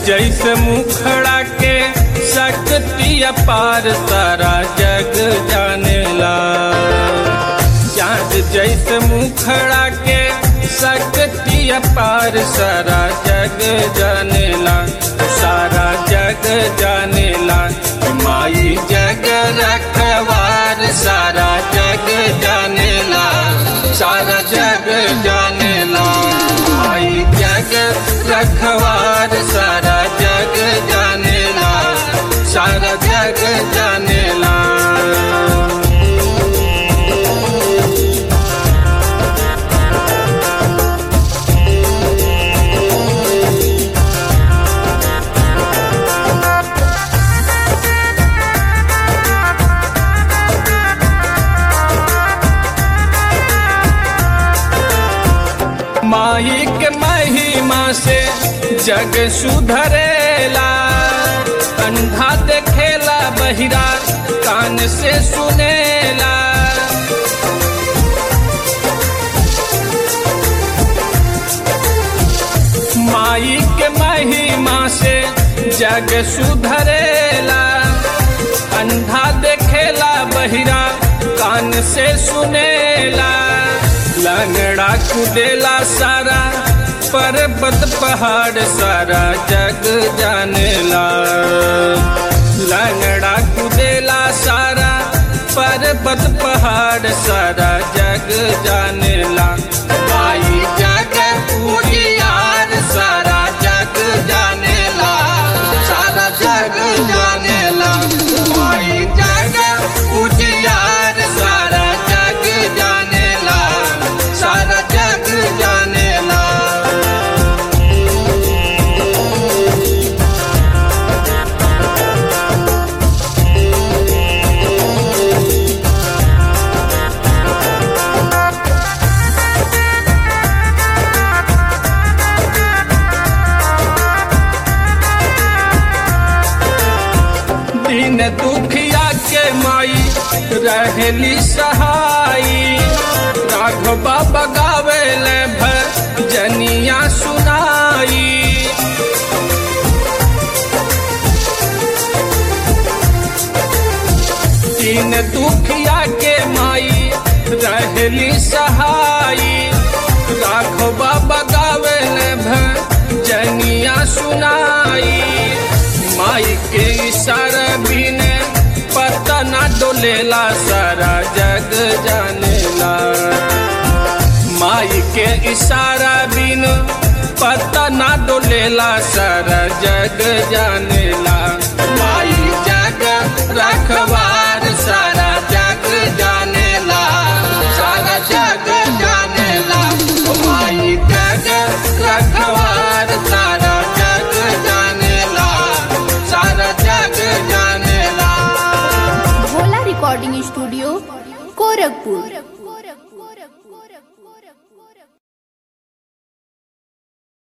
जैसे मुखड़ा के शक्ति अपार सारा जग जानेला चांद जैसे मुखड़ा के शक्ति अपार सारा जग जानेला सारा जग जानेला माई जग रखवार सारा जग जानेला सारा जग जानेला माई जग रखवार सारा जग जानेला सारा जग जानेला माही के महिमा से जग सुधरेला अंधा देखेला बहिरा कान से सुनेला माई के महिमा से जग सुधरेला अंधा देखेला बहिरा कान से सुनेला लंगड़ा कुदेला सारा पर्वत पहाड़ सारा जग जानेला लंगड़ा कुदेला सारा पर्वत पहाड़ सारा जग जानेला माई जग उजियार सारा जग जानेला सारा जग जानेला माई जग उजियार सारा जग जानेला सारा जग जानेला दिन दुखिया के माई रहली सहाई राघव बाबा गावे ले भजनिया सुनाई दिन दुखिया के माई रहली सहाई राघव बाबा गावे ले भजनिया सुनाई माई के इशारा बिन पता ना डोलेला सारा जग जानेला माई के इशारा बिन पता ना डोलेला सारा जग जानेला माई जग रखवार सारा जग जानेला सारा जग जानेला माई जग रखवार सारा जग जानेला सारा जग जानेला भोला रिकॉर्डिंग स्टूडियो गोरखपुर